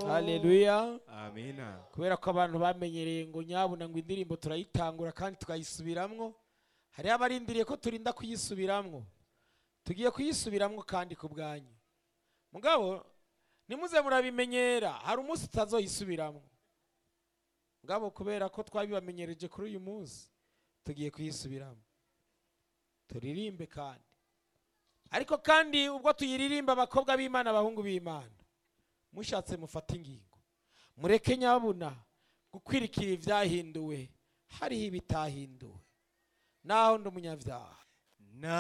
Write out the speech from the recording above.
haleluya amina kubera ko abantu bamenyereye ngo nyabuna ngo indirimbo turayitangura kandi tukayisubiramwo hariho abarindiriye ko turinda kuyisubiramwo tugiye kuyisubiramwo kandi ku bwanyu mugabo nimuze murabimenyera hari umunsi tutazoyisubiramwo mugabo kubera ko twabibamenyereje kuri uyu munsi tugiye kuyisubiramo turirimbe kandi ariko kandi ubwo tuyiririmba abakobwa b'imana abahungu b'imana mushatse mufate ingingo mureke nyabuna gukwirikira ibyahinduwe hariho ibitahinduwe naho ndi umunyabyaha